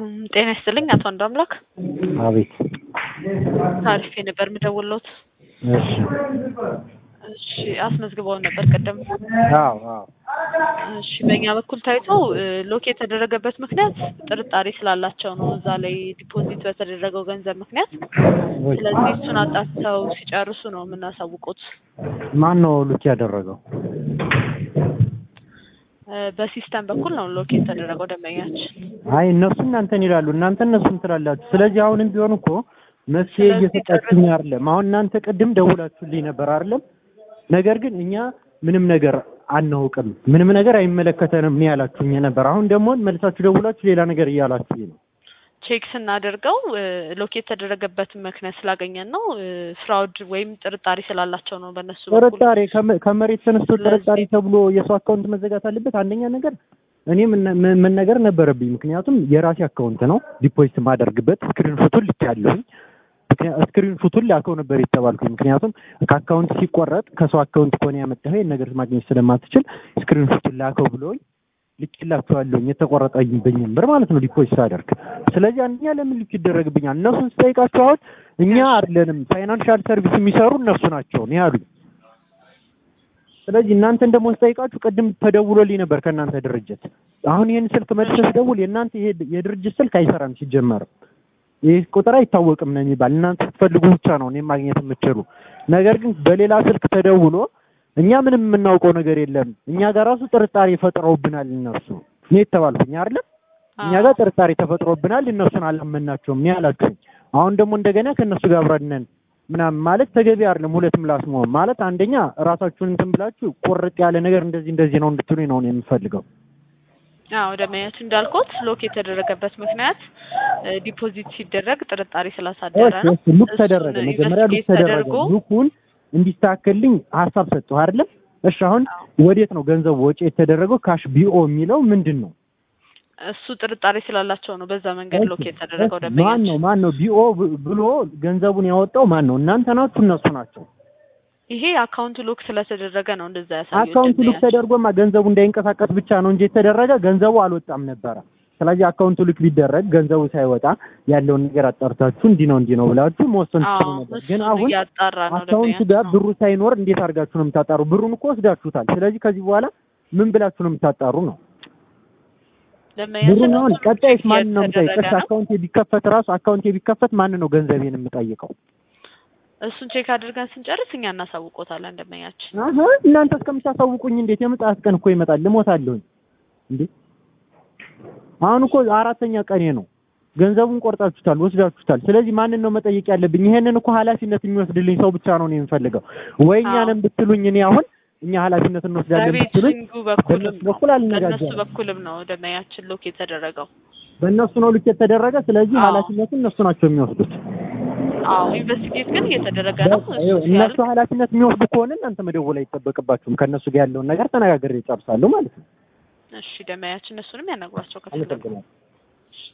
እም፣ ጤና ይስጥልኝ አቶ አንዱ አምላክ አቤት። ታሪፌ ነበር የምደውልዎት። እሺ። እሺ አስመዝግበውን ነበር ቀደም። አዎ አዎ። እሺ በእኛ በኩል ታይቶ እ፣ ሎክ የተደረገበት ምክንያት ጥርጣሬ ስላላቸው ነው እዛ ላይ ዲፖዚት በተደረገው ገንዘብ ምክንያት። ስለዚህ እሱን አጣርተው ሲጨርሱ ነው የምናሳውቁት። ማን ነው ሉክ ያደረገው? እ፣ በሲስተም በኩል ነው ሎክ የተደረገው ደንበኛችን። አይ እነሱ እናንተን ይላሉ፣ እናንተ እነሱን ትላላችሁ። ስለዚህ አሁንም ቢሆን እኮ መፍትሄ ስለዚህ እየሰጣችሁኝ አይደለም። አሁን እናንተ ቅድም ደውላችሁልኝ ነበር አይደለም? ነገር ግን እኛ ምንም ነገር አናውቅም፣ ምንም ነገር አይመለከተንም ነው ያላችሁኝ ነበር። አሁን ደግሞ መልሳችሁ ደውላችሁ ሌላ ነገር እያላችሁኝ ነው። ቼክ ስናደርገው እ፣ ሎክ የተደረገበትን ምክንያት ስላገኘን ነው እ፣ ፍራውድ ወይም ጥርጣሬ ስላላቸው ነው በእነሱ በኩል ጥርጣሬ ከመ- ከመሬት ተነስቶ ስለዚህ- ጥርጣሬ ተብሎ የሰው አካውንት መዘጋት አለበት። አንደኛ ነገር እኔ ምን- ምን- መነገር ነበረብኝ። ምክንያቱም የራሴ አካውንት ነው ዲፖዚት ማደርግበት ስክሪን ሹቱን ልክ ያለሁኝ ስክሪን ሹቱን ላከው ነበር የተባልኩኝ። ምክንያቱም ከአካውንት ሲቆረጥ ከሰው አካውንት ከሆነ ያመጣኸው ይሄን ነገር ማግኘት ስለማትችል ስክሪን ሹቱን ላከው ብሎኝ ልኬላቸዋለሁኝ የተቆረጠብኝን ብር ማለት ነው ዲፖዚት ሳደርግ። ስለዚህ አንደኛ ለምን ልክ ይደረግብኛል? እነሱን ስጠይቃቸው አሁን እኛ አይደለንም ፋይናንሻል ሰርቪስ የሚሰሩ እነሱ ናቸው ነው ያሉኝ። ስለዚህ እናንተን ደግሞ ስጠይቃችሁ ቅድም ተደውሎልኝ ነበር ከእናንተ ድርጅት። አሁን ይህን ስልክ መልሰህ ስደውል የእናንተ ይሄ የድርጅት ስልክ አይሰራም ሲጀመርም ይህ ቁጥር አይታወቅም ነው የሚባል። እናንተ ስትፈልጉ ብቻ ነው እኔም ማግኘት የምትችሉ። ነገር ግን በሌላ ስልክ ተደውሎ እኛ ምንም የምናውቀው ነገር የለም እኛ ጋር ራሱ ጥርጣሬ ፈጥረውብናል እነሱ እኔ የተባልኩኝ አይደለም እኛ ጋር ጥርጣሬ ተፈጥሮብናል እነሱን አላመናቸውም እኔ አላችሁኝ። አሁን ደግሞ እንደገና ከእነሱ ጋር አብረን ነን ምናምን ማለት ተገቢ አይደለም። ሁለት ምላስ መሆን ማለት አንደኛ ራሳችሁን እንትን ብላችሁ ቁርጥ ያለ ነገር እንደዚህ እንደዚህ ነው እንድትሉኝ ነው እኔ የምፈልገው። አዎ ደንበኛችን እንዳልኩት ሎክ የተደረገበት ምክንያት እ፣ ዲፖዚት ሲደረግ ጥርጣሬ ስላሳደረ ነው። እሺ ሉክ እሱን ተደረገ፣ መጀመሪያ ሉክ ኢንቨስቲጌት ተደረገ። ተደርጎ ሉኩን እንዲስተካከልልኝ ሀሳብ ሰጠሁ አይደለም? እሺ አሁን ወዴት ነው ገንዘቡ ወጪ የተደረገው? ካሽ ቢኦ የሚለው ምንድን ነው? እሱ ጥርጣሬ ስላላቸው ነው በዛ መንገድ ሎክ የተደረገው ማን ነው ደንበኛችን። ማን ነው ቢኦ ብ- ብሎ ገንዘቡን ያወጣው ማን ነው? እናንተ ናችሁ እነሱ ናቸው? ይሄ አካውንት ሎክ ስለተደረገ ነው እንደዛ ያሳየው አካውንት ሉክ ደንበኛችን። ተደርጎማ ገንዘቡ እንዳይንቀሳቀስ ብቻ ነው እንጂ የተደረገ ገንዘቡ አልወጣም ነበረ። ስለዚህ አካውንቱ ልክ ቢደረግ ገንዘቡ ሳይወጣ ያለውን ነገር አጣርታችሁ እንዲህ ነው እንዲህ ነው ብላችሁ መወሰን ትችሉ አዎ ነበር። ግን እሱን አሁን እያጣራ ነው አካውንቱ ጋር ደንበኛችን። ብሩ ሳይኖር እንዴት አድርጋችሁ ነው የምታጣሩ? ብሩን እኮ ወስዳችሁታል። ስለዚህ ከዚህ በኋላ ምን ብላችሁ ነው የምታጣሩ ነው? ደንበኛችን ብሩን አሁን እሱን ቀጣይስ ማን ነው እየተደረገ የምጠይቀው? ነው። አካውንቴ ቢከፈት ራሱ አካውንቴ ቢከፈት ማን ነው ገንዘቤን የምጠይቀው? እሱን ቼክ አድርገን ስንጨርስ እኛ እናሳውቆታለን ደንበኛችን። አሀ እናንተ እስከምታሳውቁኝ እንዴት የምጽአት ቀን እኮ ይመጣል። ልሞታለሁኝ እንዴ! አሁን እኮ አራተኛ ቀኔ ነው። ገንዘቡን ቆርጣችሁታል፣ ወስዳችሁታል። ስለዚህ ማንን ነው መጠየቅ ያለብኝ? ይሄንን እኮ ኃላፊነት የሚወስድልኝ ሰው ብቻ ነው እኔ የምፈልገው። ወይ እኛንም ብትሉኝ እኔ አሁን እኛ ኃላፊነት እንወስዳለን ብትሉኝ በቤቲንጉ በኩልም በእነሱ ነው በኩል በእነሱ አልነጋገርም። በኩልም ነው ደንበኛችን ሎክ የተደረገው። በእነሱ ነው ልክ የተደረገ። ስለዚህ አዎ። ኃላፊነቱን እነሱ ናቸው የሚወስዱት። አዎ ኢንቨስቲጌት ግን እየተደረገ ነው። እሱ እነሱ ሲያልቅ ኃላፊነት የሚወስዱ ከሆነ እናንተ መደወል አይጠበቅባችሁም። ከእነሱ ጋር ያለውን ነገር ተነጋግሬ እጨርሳለሁ ማለት ነው። እሺ ደንበኛችን እነሱንም ያናግሯቸው ከፈለጉ። አመሰግናለሁ።